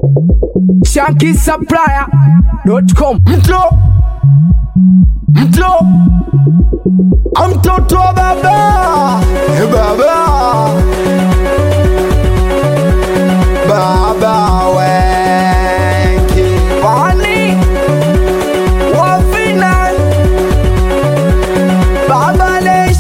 shankisupplier.com mto mto mtoto wa baba Eh, baba baba wengi wani wafina baba lesh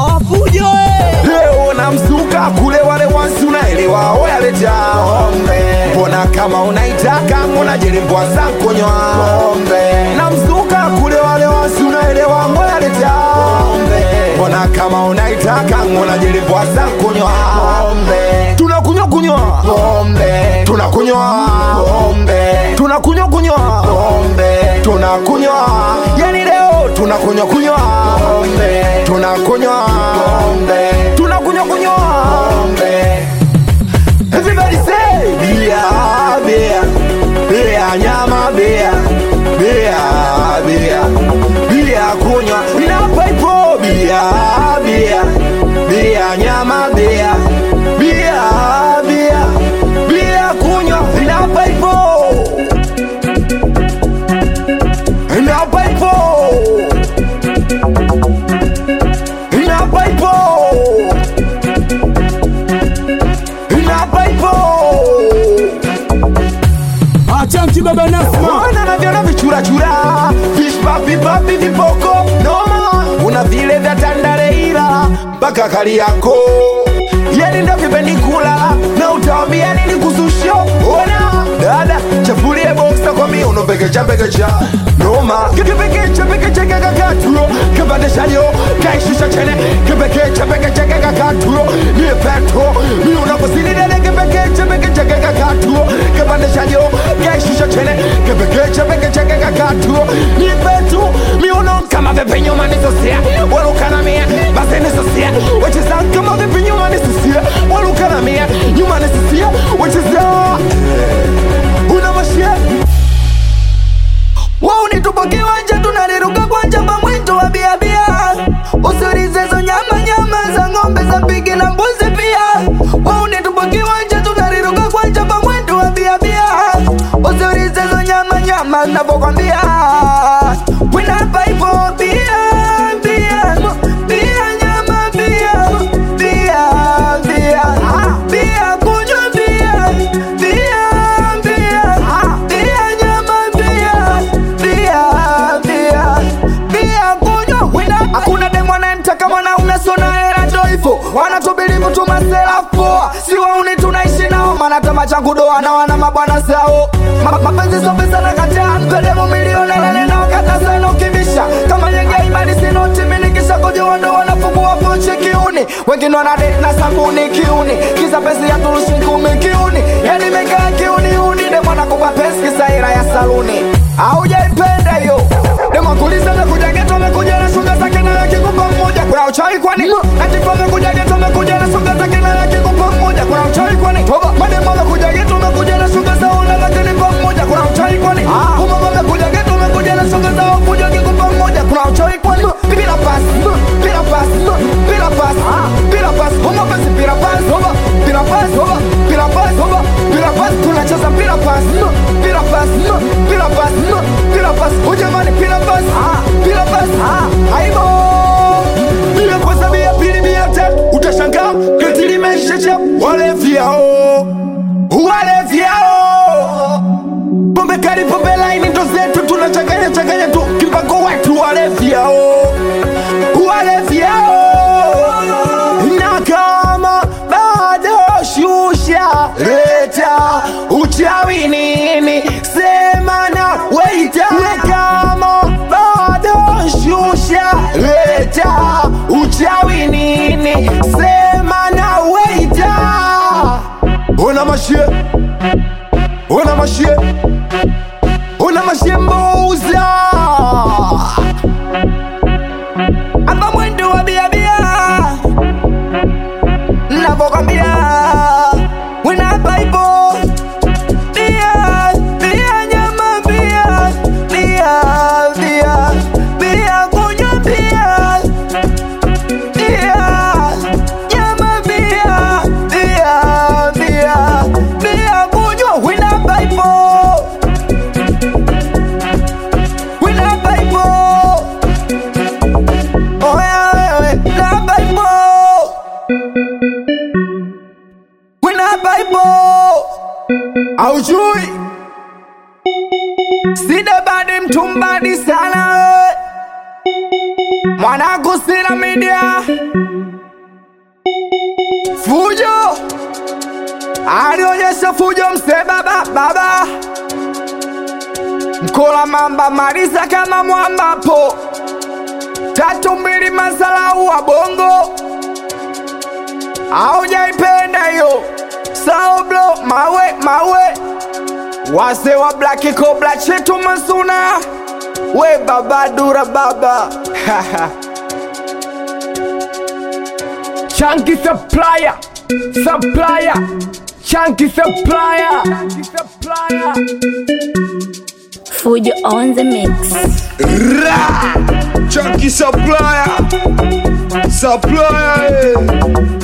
leo namsuka kule wale wansi unaelewa oyaleta mbona kama unaitaka ngona jelimbwa zankonywa namsuka kule wale wansi unaelewa ngoyaleta mbona kama unaitaka ngona jelimbwa zankonywa tunakunywa kunywa tunakunywa tunakunywa kunywa tunakunywa yani leo tunakunywa kunywa tunakunywa tunakunywa kunywa Everybody say beer, beer, beer, nyama beer, beer, beer, beer kunywa inapa ipo beer, beer, beer, nyama beer, beer, beer, beer kunywa inapa ipo inapa ipo inapa ipo inapa ipo achanki baba nasma Mwana navyona vichurachura vishipapipapi vipoko noma una vile vya tandareira mpaka kali yako yeni ndo vipenikula na utawambia nini kususho ona dada chafulie boksa kwa miuno pekecha pekecha noma kipekecha pekecha kakakatulo kipandeshayo kaishusha chene kipekecha pekecha kakakatulo niye petro miuno kusinidele kipekecha pekecha kakakatulo kipandeshayo kaishusha chene kipekecha pekecha kakakatulo niye petro miuno kama vipi nyuma nisosia walukana mia basi nisosia wecheza kama vipi nyuma nisosia walukana mia nyuma nisosia wecheza una mashia waunitupo kiwanja tunaliruka kwanja pamwito wa biabia usirizezo nyama nyama za ng'ombe za pigi na mbuzi pia waunitupo kiwanja tunaliruka kwanja pamwito wa biabia usirizezo nyama nyama navokwambia winapa ipo bia bia bia nyama bia bia bia bia kunywa bia bia bia bia nyama bia bia bia bia kunywa wina hakuna demwanamtaka mwanaume sona hela ndoivo wanatubilivu tumasela poa si wauni tunaishi nao maana tama changu doa na wana mabwana zao Ma- mapenzi so pesa na kataa mpedemo milioni lele nao kata sana ukivisha kama nyenge imani sinoti minikisha kujua ndo wanafungua pochi kiuni wengine wana date na sabuni kiuni kisa pesi ya turushi kumi kiuni yani mekaa kiuni uni demwana kubwa pesi kisaira ya saluni aujaipenda hiyo demakuliza mekuja geto amekuja na shuga zake na yakikupa mmoja kuna uchawi kwani atifu amekuja geto amekuja na shuga zake na yakikupa mmoja kuna uchawi kwani toba mademo amekuja geto amekuja na shuga zao na lakini kwa mmoja kuna uchawi kwani umama amekuja geto amekuja na shuga zao kuja kikupa mmoja kuna uchawi kwani bila pasi bila pasi bila pasi bila pasi umama pasi bila pasi toba bila pasi toba bila pasi toba bila pasi tunacheza bila pasi bila pasi bila pasi bila pasi ujamani bila pasi bila pasi aibo bila pesa bia pili bia tatu utashangaa geti limeishacha wale vyao wale vyao pombe kali pombe laini ndo zetu tunachanganya changanya tu kimpako wetu wale vyao wale vyao na kama bado shusha leta uchawi nini sema na weita na kama bado shusha leta uchawi nini sema na weita ona mashie ona mashie ona mashie mbouza amba mwendo wa biabia navokwambia wina baibo bia bia nyama bia bia bia bia kunywa bia bia nyama bia bia bia bia kunywa wina baibo haujui sidebadi mtumbadi sana eh. mwanangu sina media fujo alionyesha fujo mse baba baba mkola mamba maliza kama mwambapo tatu mbili masalau wa bongo aujaipenda hiyo saoblo mawe mawe wase wa blaki kobla chetu masuna we baba dura baba Chunky supplier, supplier, chunky supplier, chunky supplier. Fujo on the mix. Chunky supplier, supplier. eh.